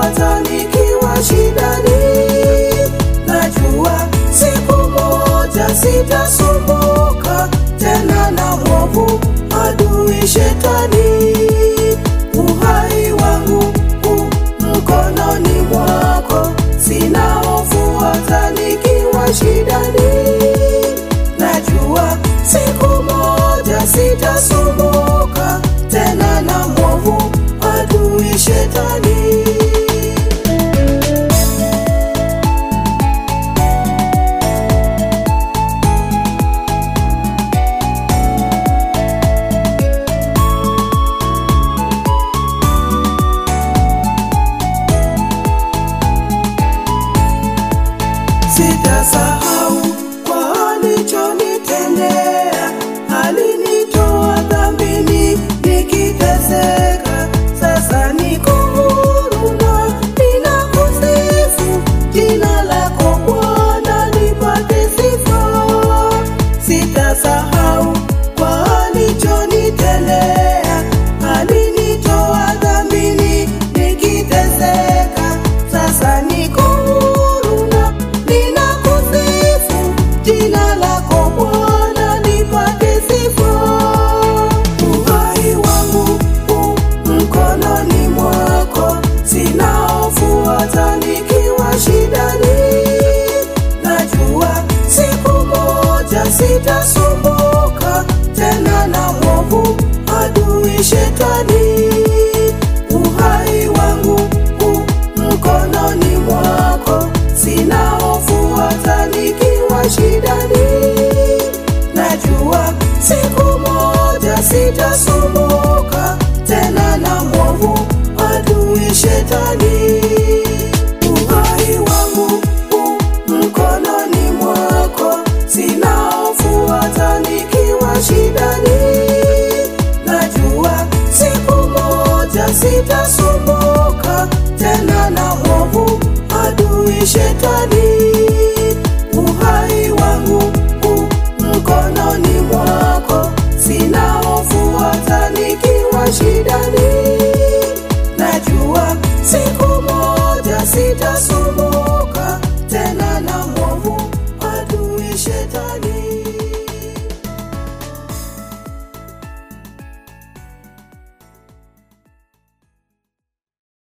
hata nikiwa shidani. Najua siku moja sitasumbuka tena na mwovu adui shetani. Uhai wangu u mkononi mwako, sina hofu hata nikiwa shidani. Najua siku moja sitasumbuka tena na mwovu adui shetani. Sitasahau kwa alichonitendea, alinitoa dhambini nikiteseka. Sasa niko huru na ninakusifu, jina lako Bwana lipate sifa. Sitasahau kwa alichonitendea, alinitoa dhambini nikiteseka. Sasa niko huru na ninakusifu, jina lako Bwana lipate sifa. Uhai wangu u mkononi mwako, sina hofu hata nikiwa shidani. Najua siku moja sitasumbuka tena na mwovu adui shetani. Uhai wangu u mkononi mwako, sina hofu hata nikiwa shidani. Najua siku moja sitasumbuka tena na mwovu adui shetani. Uhai wangu u mkononi mwako, sina hofu hata nikiwa shidani. Najua siku moja sitasumbuka tena na mwovu adui shetani. Uhai wangu u mkononi mwako, sina hofu hata nikiwa shidani. Najua siku moja sitasumbuka